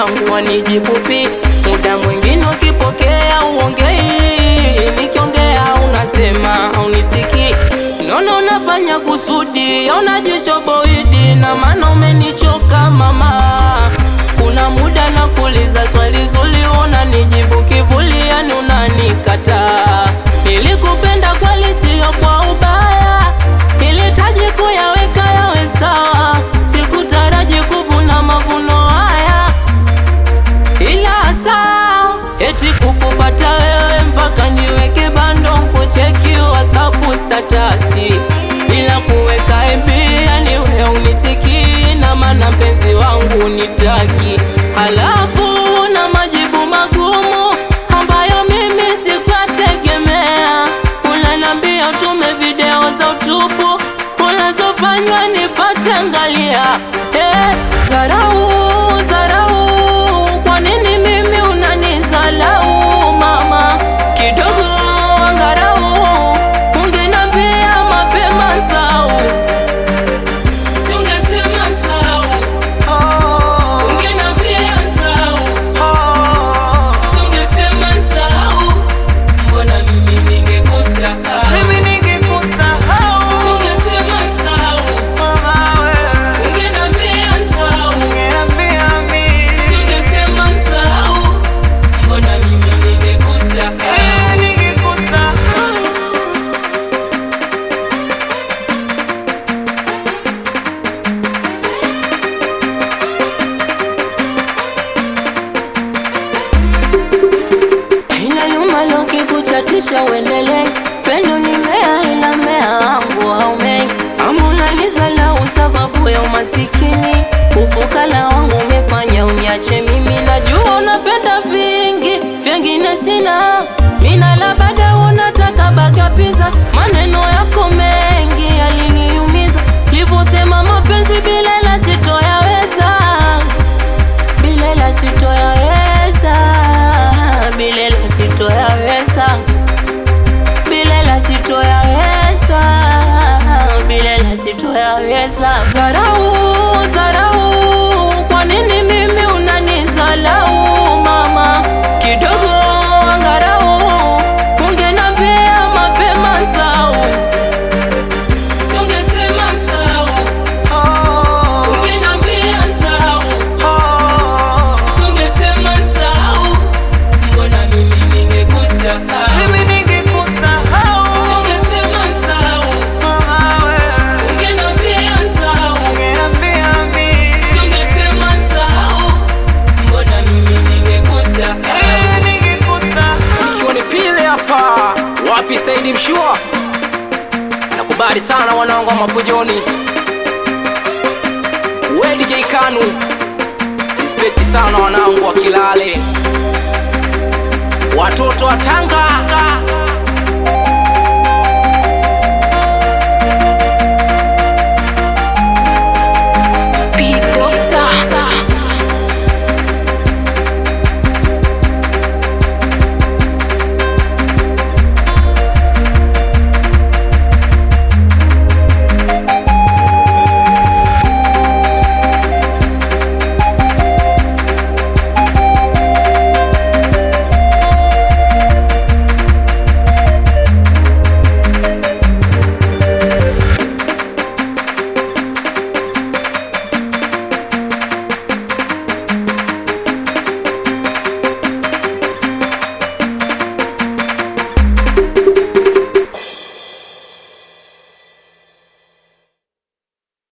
wangu wanijibu pi. Muda mwingine ukipokea uongei, nikiongea unasema unisikii. Nono unafanya kusudi, unajishoboidi na maana umenichoka mama. Kuna muda nakuuliza swali zuri, unanijibu kivuli, yani unanikataa. Nilikupenda kweli, sio kwa ubaya, nilitaji kuyaweka yawe sawa, sikutaraji kuvuna mavuno haya, ila saa eti kukupata wewe mpaka niweke bando kucheki WhatsApp statasi bila kuweka MB, yani wewe unisikii na maana mpenzi wangu nitaki, halafu na majibu magumu ambayo mimi sikuyategemea. Unaniambia utume video za utupu unazofanywa nipate angalia. Eh, zarau zarau, kwa nini mimi unanizalau mama? Kidogo angarau, ungenambia mapema sau, singesema sau, ungenambia sau, singesema sau, mbona mimi ningekusahau? Mimi ningekusahau Singesema sau, mama wewe, ungenambia sau, ungeambia mimi singesema sau, mbona mimi ningekusahau? Eh, ningekusahau Ina nyuma leo kikuchatisha uendelee, pendo ni mea ila mea wangu haumei. Ama unanizalau sababu ya umasikini, ufukara wangu umefanya uniache mimi. Najua unapenda vingi, vingine sina, mina labda unataka bagapiza. Maneno yako mengi yaliniumiza, livyosema mapenzi bila la sitoyaweza Bilela sitoyaweza, bilela sitoyaweza, bilela sitoyaweza, bilela sitoyaweza. Zarau, zarau, kwa nini mimi unanizalau mama? Kidogo angarau, ungenambia mapema sau, singesema sau, Oh, ungenambia sau oh. Singesema sau, mbona mimi ningekusahau? Mimi ningekusahau Singesema sau, mama wewe, ungenambia sau. ungeambia mimi Singesema sau, mbona mimi ningekusahau? Eh, ningekusahau Ikiwa ni pile hapa wapi Saidi Mshua, nakubali sana wanangu wa Mapojoni, we DJ Kanu, respect sana wanangu wa Kilale, watoto wa Tanga